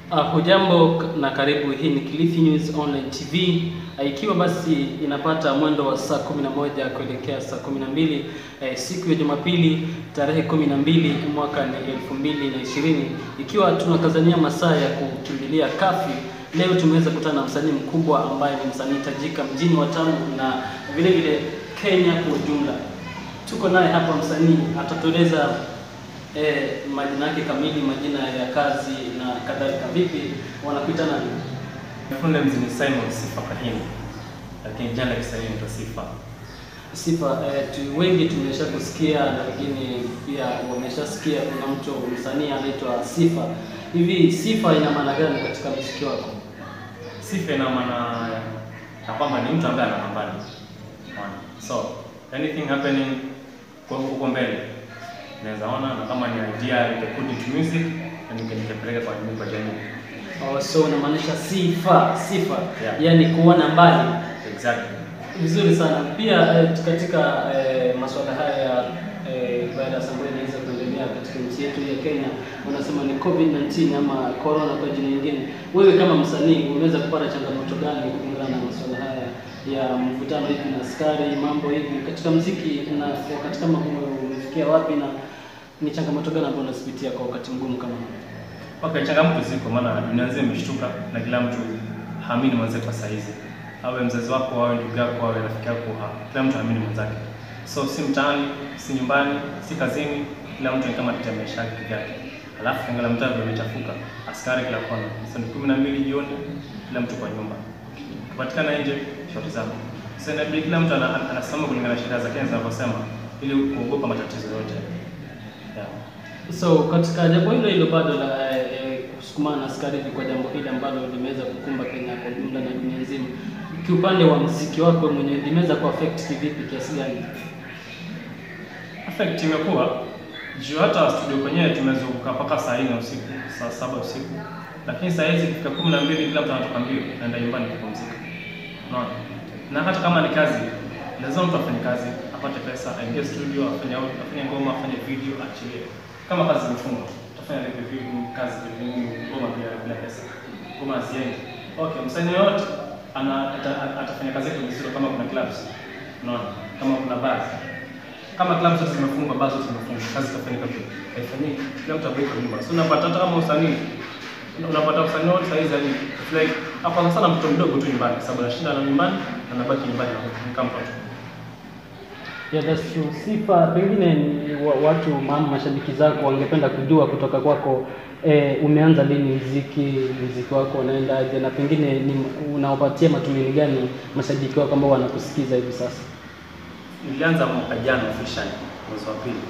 Uh, hujambo na karibu. Hii ni Kilifi News Online TV. Uh, ikiwa basi inapata mwendo wa saa 11 kuelekea saa 12 eh, siku ya Jumapili tarehe 12 mwaka ni 2020, ikiwa tunakazania masaa ya kukimbilia kafi. Leo tumeweza kukutana na msanii mkubwa ambaye ni msanii tajika mjini Watamu na vile vile Kenya kwa ujumla. Tuko naye hapa, msanii atatueleza eh, majina yake kamili, majina ya kazi na kadhalika. Vipi, wanakuita nani? Full names ni Simon Sifa Kahini, lakini jina la Kiswahili ni Sifa. Sifa, eh, tu, wengi tumesha kusikia na wengine pia wameshasikia kuna mtu msanii anaitwa Sifa. Hivi Sifa ina maana gani katika muziki wako? Sifa ina maana ya kwamba ni mtu ambaye anapambana. Unaona? So, anything happening kwa huko mbele naweza ona na kama ni idea ya put into music na nikapeleka kwa jamii kwa jamii. Oh, so unamaanisha sifa, sifa Yeah. yani kuona mbali. Exactly. Vizuri sana. Pia eh, katika eh, masuala haya ya eh, virus ambayo inaweza kuendelea katika nchi yetu ya Kenya, unasema ni COVID-19 ama corona kwa jina lingine. Wewe kama msanii unaweza kupata changamoto gani kulingana na masuala haya ya mvutano hivi na askari, mambo hivi katika muziki, na wakati kama huu umefikia wapi, na ni changamoto gani ambayo unazipitia kwa wakati mgumu kama huu? Okay, changamoto ziko maana dunia nzima imeshtuka na kila mtu haamini mwenzake kwa saizi. Awe mzazi wako, awe ndugu yako, awe rafiki yako, ha- kila mtu haamini mwenzake. So si mtaani, si nyumbani, si kazini, kila mtu ni kama katika maisha yake peke yake. Alafu kiangalia mtaa vile umechafuka, askari kila kona. Sasa ni kumi na mbili jioni, kila mtu kwa nyumba. Ukipatikana nje, shoti zako. Sasa inabidi kila mtu ana- ana- anasimama kulingana na sheria za Kenya zinavyosema ili kuogopa matatizo yote. Yeah. So katika jambo hilo hilo bado la eh, eh, kusukumana na askari hivi kwa jambo hili ambalo limeweza kukumba Kenya kwa jumla na dunia nzima, kiupande wa muziki wako mwenyewe limeweza kuaffect kivipi, kiasi gani? Effect imekuwa juu hata studio kwenyewe tumezunguka mpaka saa nne usiku, saa saba usiku, lakini saa hizi kufika kumi na mbili kila mtu anatoka mbio, naenda nyumbani kupumzika. Unaona, na hata kama ni kazi, lazima mtu afanye kazi, apate pesa, aingie studio, afanye audio, afanye ngoma, afanye video, achilie. Kama kazi zimefungwa, utafanya live video, kazi video, ngoma bila bila pesa, ngoma haziendi. Okay, msanii yoyote ana ata, atafanya kazi yake vizuri kama kuna clubs, unaona, kama kuna bars kama klabu zote zimefungwa, basi zote zimefungwa, kazi itafanyika tu, haifanyiki, kila mtu abaki kwa nyumba. So unapata hata kama usanii unapata usanii wote saa hizi yani it's like hapa sana mtoto mdogo tu nyumbani, kwa sababu anashinda na nyumbani, anabaki nyumbani na kama mtoto. Yeah, that's true. Sifa, pengine ni wa, watu mama mashabiki zako wangependa kujua kutoka kwako eh, umeanza lini muziki, muziki wako unaendaje, na pengine ni unawapatia matumaini gani mashabiki wako ambao wanakusikiza hivi sasa? Nilianza mwaka jana officially mwezi wa pili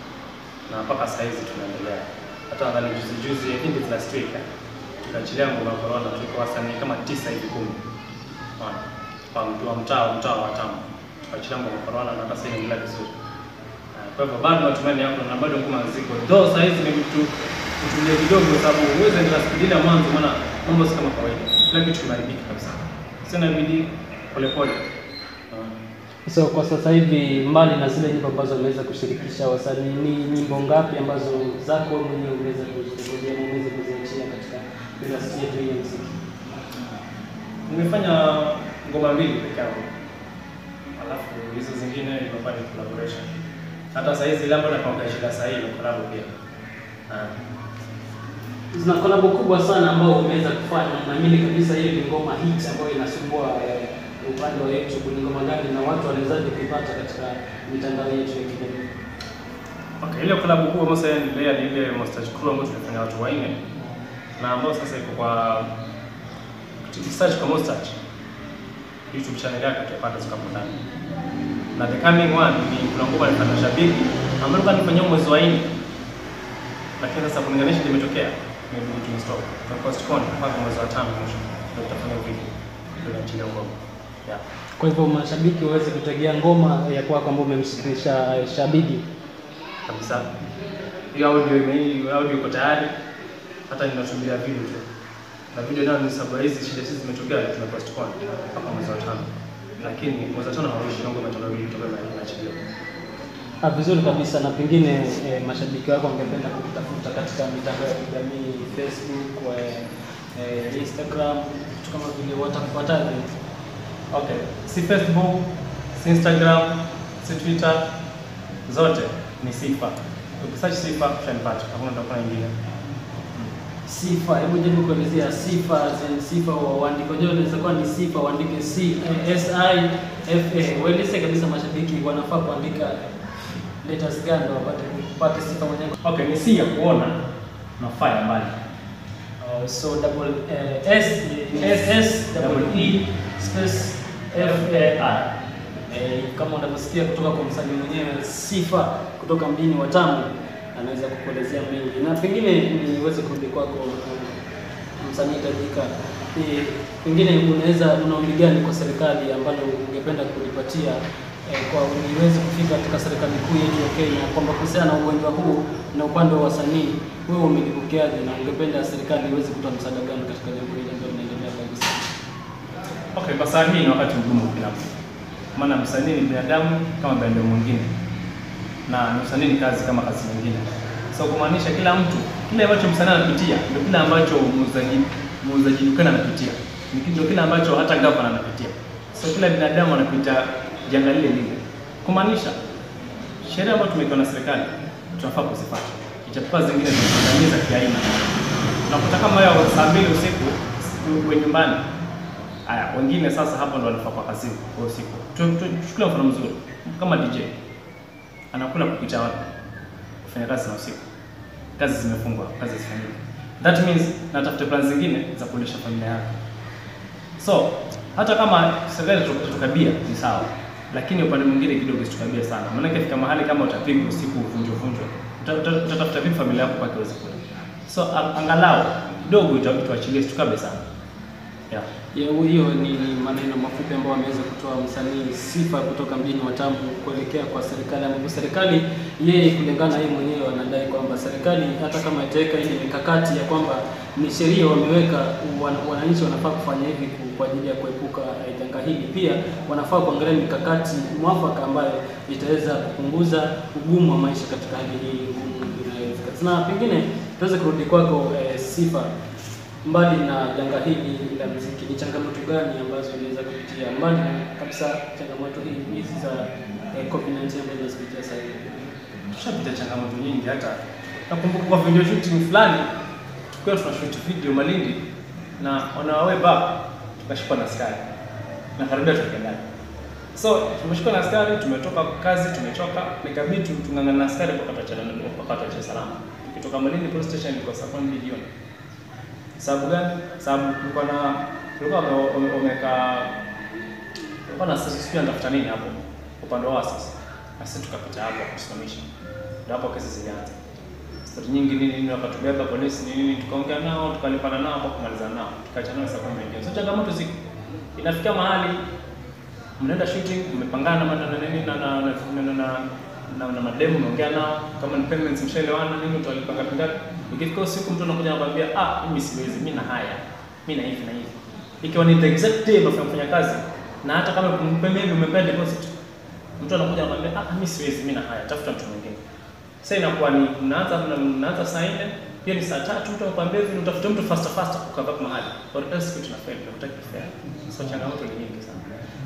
na mpaka saa hizi tunaendelea. Hata nadhani juzi juzi, I think it's last week, eh, tukaachilia ngoma ya corona, tulikuwa wasanii kama tisa hivi kumi, unaona, kwa mtu wa mtaa mtaa wa Watamu, tukaachilia ngoma ya corona na hata sasa inaendelea vizuri. Eh, Kwa hivyo bado matumaini yako na bado ngoma ziko, though saa hizi ni mtu kutulia kidogo, kwa sababu huwezi endelea spidi ile ya mwanzo, maana mambo si kama kawaida, kila kitu kimeharibika kabisa. Sasa inabidi polepole, unaona. So kwa sasa hivi mbali na zile nyimbo ambazo umeweza kushirikisha wasanii, ni nyimbo ngapi ambazo zako wewe mwenyewe umeweza kuzirekodi na umeweza kuziachia katika industry yetu hii ya muziki? Nimefanya ngoma mbili peke yangu, alafu hizo zingine imekuwa ni collaboration. Hata saa hizi ile ambayo nakwambia shida saa hii ni collab pia. Ah, Zina kolabo kubwa sana ambao umeweza kufanya, naamini kabisa hiyo ni ngoma hit ambayo inasumbua eh, upande wa YouTube. Ni ngoma gani na watu wanawezaje kuipata katika mitandao yetu ya kijamii? Okay, ile collab kubwa ambayo sasa inaendelea ni ile Mustache Crew ambayo tulifanya watu wanne na ambayo sasa iko kwa search kwa Mustache YouTube channel yake utapata zikapo ndani. Na the coming one ni kuna ngoma nilifanya shabiki ambayo nilikuwa nifanyia mwezi wa nne. Lakini sasa kulinganisha limetokea imebidi tu stop. Kwa postpone mpaka mwezi wa tano mwisho ndio tutafanya video. Ndio tunaachilia ngoma. Yeah. Kwa hivyo mashabiki waweze kutegea ngoma ya kwako ambayo umemshirikisha eh, Shabigi. kabisa. Hiyo audio ime hiyo audio iko tayari, hata ninasubiria video tu. Na video nayo ni sababu hizi shida hizi zimetokea, tuna postpone mpaka mwezi wa tano, lakini mwezi wa tano hauishi, ndio imetoka video kutoka na inaachiliwa. Ah, vizuri kabisa na pengine eh, mashabiki wako wangependa kukutafuta katika mitandao ya kijamii Facebook, eh, Instagram, vitu kama vile watakupataje? Okay, si Facebook, si Instagram, si Twitter, zote ni Sifa. Ukisearch Sifa utanipata, hakuna utakuwa nyingine. Sifa, hebu jaribu kuelezea sifa zenye sifa wa uandiko. Je, unaweza kuwa ni sifa uandike C S I F A. Waeleze kabisa mashabiki wanafaa kuandika letters gani ndio wapate kupata sifa mwenyewe. Okay, ni si ya kuona na fa ya mbali. Uh, so double uh, S S S double E space F A R. Eh, kama unavyosikia kutoka kwa msanii mwenyewe Sifa kutoka mjini wa Tamu anaweza kukuelezea mengi, na pengine niweze kurudi kwako uh, msanii tajika. Eh, pengine unaweza una ombi gani kwa serikali ambalo ungependa kulipatia eh, kwa niweze kufika katika serikali kuu yetu ya Kenya kwamba kuhusiana na ugonjwa huu na upande wa wasanii, wewe umelipokeaje na ungependa serikali iweze kutoa msaada gani katika jambo hili ambalo linaendelea kwa hivi sasa? Okay, kwa saa hii ni wakati mgumu kwa kila mtu. Maana msanii ni binadamu kama binadamu mwingine. Na ni msanii ni kazi kama kazi nyingine. So kumaanisha kila mtu, kile ambacho msanii anapitia ndio kile ambacho muuzaji muuzaji dukani anapitia. Ni ndio kile ambacho hata gavana anapitia. So kila binadamu anapitia janga lile lile. Kumaanisha sheria ambayo tumewekewa na serikali tunafaa kuzifuata. Ijapokuwa zingine zinakandamiza kiaina. Unakuta kama wewe saa mbili usiku uwe nyumbani Haya, wengine sasa hapo ndo wanafaa kwa kazini kwa usiku. Tu- tu- Tuchukulie mfano mzuri kama DJ anakula kupita wapi? Kufanya kazi na usiku, kazi zimefungwa, kazi zifanyike. That means natafuta plan zingine za kulisha familia yake. So hata kama serikali tutukabia ni sawa, lakini upande mwingine kidogo isitukabia sana, maanake fika mahali kama utapigwa usiku uvunjwe vunjwe, uta- uta- utatafuta vipi familia yako mpaka iweze kula? So a- angalau kidogo ita- ituachilie, situkabe sana yeah. Ya, hiyo ni, ni maneno mafupi ambayo ameweza kutoa msanii Sifa kutoka mjini wa Tambu kuelekea kwa serikali, ambapo serikali yeye kulingana na yeye mwenyewe anadai kwamba serikali hata kama itaweka ile mikakati ya kwamba ni sheria wameweka, wan- wananchi wanafaa kufanya hivi ku- kwa ajili ya kuepuka eh, janga hili. Pia wanafaa kuangalia mikakati mwafaka ambayo itaweza kupunguza ugumu wa maisha katika hali hii ngumu inayofika. Na pengine tuweze kurudi kwako eh, Sifa mbali na janga hili la muziki, ni changamoto gani ambazo unaweza kupitia mbali na kabisa changamoto hii hizi za eh, COVID-19 ambazo tunazipitia sasa hivi? Tushapita changamoto nyingi. Hata nakumbuka kwa video shooting fulani tukiwa tunashoot video Malindi na on our way back tukashikwa na askari na karibia tuke ndani. So tumeshikwa na askari, tumetoka kazi, tumechoka, nikabidi tu- tung'ang'ana na askari mpaka tuachane mpaka tuache salama. Tukitoka Malindi police station ilikuwa saa kumi mbili jioni. Sababu gani? Sababu kulikuwa na kulikuwa wame- wame- wameka kulikuwa na sisi sijui anatafuta nini hapo upande wao sasa. Na sisi tukapita hapo kusimamisha. Ndio hapo kesi zilianza. Stori nyingi nini nini wakatubeba polisi nini nini tukaongea nao tukalipana nao hapo kumaliza nao. Tukaacha nao saa kumi na mbili. So changamoto ziko. Inafika mahali mnaenda shooting mmepangana na na nini na na na na, na, na, na, na mademu mnaongea nao kama ni payments mshaelewana nini utalipanga pingapi ikifika usiku mtu anakuja anakuambia ah mimi siwezi mimi na haya mimi na hivi na hivi ikiwa ni the exact day unafanya kufanya kazi na hata kama kumpe maybe umepea deposit mtu anakuja anakuambia ah mimi siwezi mimi na haya tafuta mtu mwingine sasa inakuwa ni mnaanza mna- mnaanza saa nne hiyo ni saa tatu mtu anakuambia hivi utafute mtu faster faster ukava mahali or else kitu na fail unataka fail so changamoto ni nyingi sana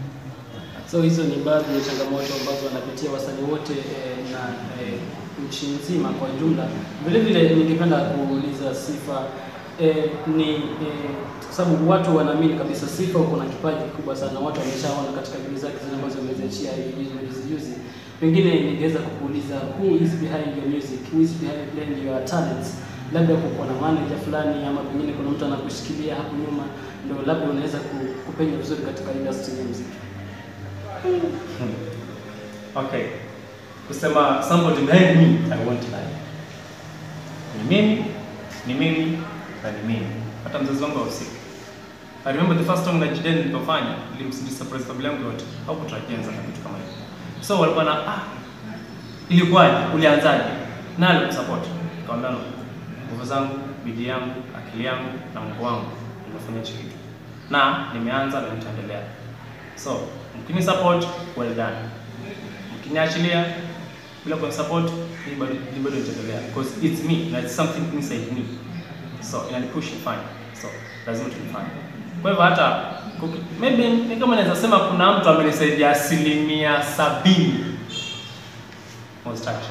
So hizo ni baadhi ya changamoto ambazo wanapitia wasanii wote eh, na eh, nchi nzima kwa jumla. Vile vile ningependa kuuliza Sifa eh, ni eh, kwa sababu watu wanaamini kabisa Sifa uko na kipaji kikubwa sana, watu wameshaona katika video zake zile ambazo ameziachia hivi juzi juzi. Pengine ningeweza kukuuliza who is behind your music, who is behind your talents labda kuko na manager fulani ama pengine kuna mtu anakushikilia hapo nyuma, ndio labda unaweza ku- kupenya vizuri katika industry ya muziki. Okay. Kusema somebody behind me, I won't lie. Ni mimi, ni mimi, na ni mimi. Hata mzazi wangu hahusiki. I remember the first time na Jiden nilipofanya, nilimsurprise familia yangu yote. Hawakutarajia na kitu kama hicho. So walikuwa na ah, ilikuwaje? Ulianzaje? Na alikusupport. Nikamwambia no. Nguvu zangu, bidii yangu, akili yangu na Mungu wangu nimefanya hichi kitu. Na nimeanza na nitaendelea. So, mkini support, well done. Mkiniachilia bila kwa support, ni bado ni bado nitaendelea because it's me, na it's something inside me. So, inani push nifanye. so lazima tulifanye. Kwa hivyo hata kuki- maybe ni kama naweza sema kuna mtu amenisaidia asilimia sabini Moustache.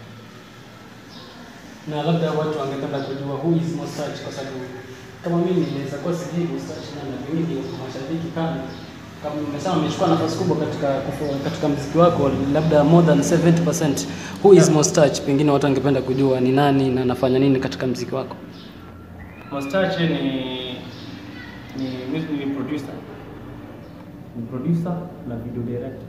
na labda watu wangependa kujua who is Moustache kwa sababu kama mimi naweza kuwa sijui Moustache na na wengi mashabiki kama kama umesema amechukua nafasi kubwa katika kufu- katika muziki wako labda more than 70% who is Yeah. Moustache pengine watu wangependa kujua ni nani na anafanya nini katika muziki wako Moustache ni ni music ni producer. Ni producer na video director.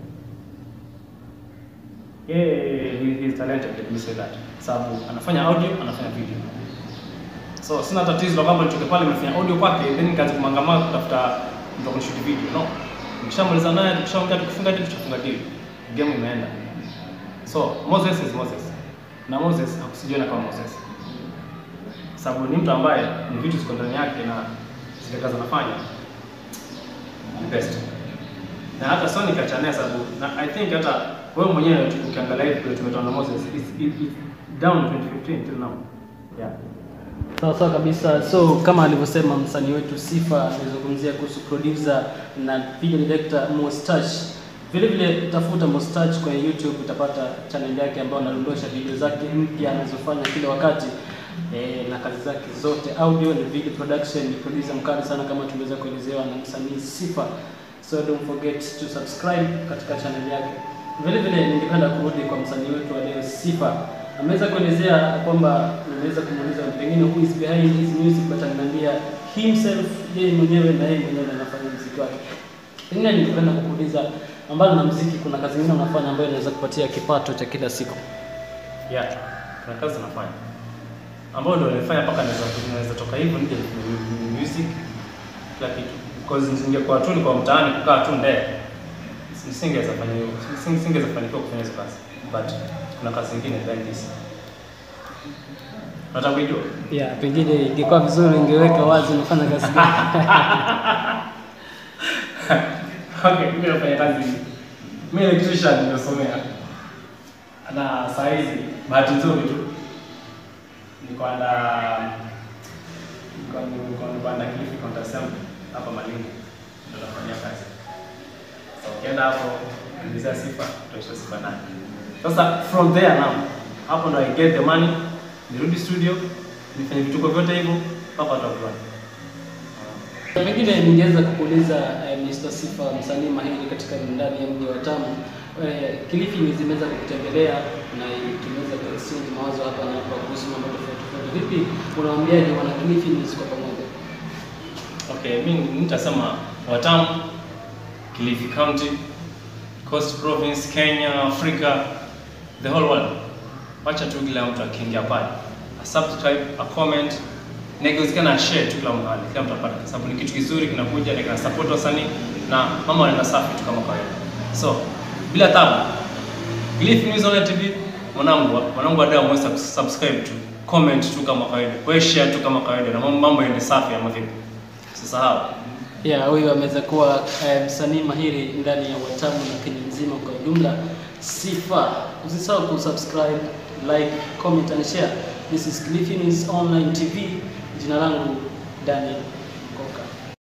Yeye he, he is talented, let me say that. Sababu anafanya audio, anafanya video. So sina tatizo la kwamba nitoke pale nimefanya audio kwake then nikaanza kumangamana kutafuta mtu wa kunishoot video. No. Nikishamaliza naye tukishaongea tukifunga deal tutafunga deal. Game imeenda. So Moses is Moses. Na Moses hakusijiona kama Moses sababu ni mtu ambaye ni vitu ziko ndani yake na zile kazi anafanya ni best. Na hata Sony kachanea sababu na I think hata wewe mwenyewe tu- ukiangalia hivi vile tumetoa na Moses it's, it, it's down 2015 till now. Yeah. Sawa sawa kabisa. So kama alivyosema msanii wetu Sifa alizungumzia kuhusu producer na video director Moustache. Vile vile tafuta Moustache kwenye YouTube utapata channel yake ambayo anadondosha video zake mpya anazofanya kila wakati. E, na kazi zake zote audio na video production ni producer mkali sana kama tuliweza kuelezewa na msanii Sifa. So don't forget to subscribe katika channel yake. Vile vile ningependa kurudi kwa msanii wetu wa leo Sifa ameweza kuelezea kwamba nimeweza kumuuliza pengine who is behind his music but ananiambia himself yeye mwenyewe na yeye mwenyewe anafanya muziki wake. Pengine ningependa kukuuliza ambalo na muziki, kuna kazi nyingine unafanya ambayo inaweza kupatia kipato cha kila siku? Yeah. Kuna kazi nafanya. Ambayo ndio nilifanya mpaka naweza naweza toka hivyo nije nifanye music kila kitu. Because nisingekuwa tu niko mtaani kukaa tu ndee. Nisingeweza fanya hiyo. Nising- Nisingeweza fanikiwa kufanya hizo kazi. But kuna kazi zingine than this. Nataka kujua. Yeah, pengine ingekuwa vizuri ingeweka wazi unafanya kazi gani. Okay, mimi nafanya kazi. Mimi electrician nimesomea. Na saa hizi bahati nzuri tu niko anda niko niko niko anda Kilifi Counter Assembly hapa Malindi ndio nafanya kazi. So ukienda hapo ulizia sifa utaisha sifa nani. Sasa from there now hapo ndo I get the money nirudi studio nifanye vituko vyote hivyo mpaka watu wajuane. Pengine ningeweza kukuuliza eh, Mr. Sifa, msanii mahiri katika ndani ya mji wa Tamu. Eh, Kilifi zimeweza kukutembelea na tumeweza kuexchange mawazo hapa na hapa kuhusu mambo tofauti tofauti. Vipi unawaambiaje wana Kilifi News kwa pamoja? Okay, mimi nitasema Watamu, Kilifi County, Coast Province, Kenya, Africa, the whole world. Wacha tu kila mtu akiingia pale. A subscribe, a comment, na ikiwezekana share tu kila mahali, kila mtu apate, kwa sababu ni kitu kizuri kinakuja na kina support wasanii na mama wanaenda safi tu kama kawaida. So, bila tabu. Kilifi News Online TV, mwanangu, mwanangu wadau mweza subscribe tu, comment tu kama kawaida, wewe share tu kama kawaida na mambo mambo yaende safi ama vipi? Usisahau. Yeah, huyu ameweza kuwa eh, msanii mahiri ndani ya Watamu na Kenya nzima kwa ujumla. Sifa, usisahau kusubscribe, like, comment and share. This is Kilifi News Online TV. Jina langu Daniel